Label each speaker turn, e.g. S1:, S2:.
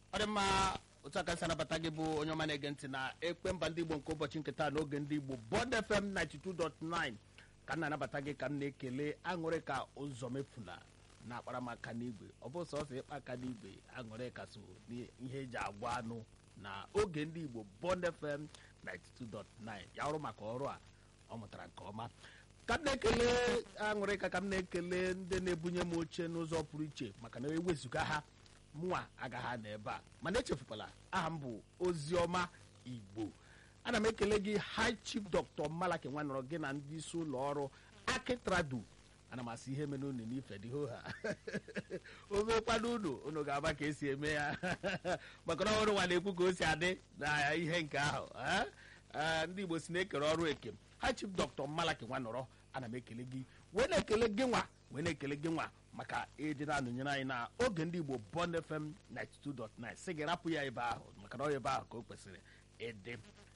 S1: ọ dị mma otu aka si anabata gị bụ onye ọma na-ege ntị na ekpe mba ndị igbo nke ụbọchị nke taa n'oge ndị igbo bond fm 92.9 ka m na-anabata gị ka m na-ekele aṅụrị ka ụzọ mefuna na akparamaka n'igwe ọ bụ sọsọ ịkpa aka n'igwe aṅụrị ka so n'ihe eji agwa anụ na oge ndị igbo bond fm 92.9 ya ọrụ maka ọrụ a ọ mụtara nke ọma ka m na-ekele aṅụrị ka ka m na-ekele ndị na-ebunye m oche n'ụzọ pụrụ iche maka na ewezụga ha mụnwa agaghị anọ ebe a mana echefukwala aha m bụ oziọma igbo ana m ekele gị high chief dr malaki nwanọrọ gị na ndị isi ụlọ ọrụ akitradu ana m asị ihe mere unu n'ife dị ha omekwana unu unu ga-agba ka esi eme ya maka na ọrụ nwa na-ekwu ka o si adị na ihe nke ahụ ndị igbo si na-ekere ọrụ eke high chief dr malaki nwanọrọ ana m ekele gị wee na-ekele gị nwa wee na-ekele gị nwa maka ịdị na-anụnyere anyị na oge ndị igbo bond fm 92.9 sị gị rapụ ya ebe ahụ maka na ọ ebe ahụ ka o kwesịrị ịdị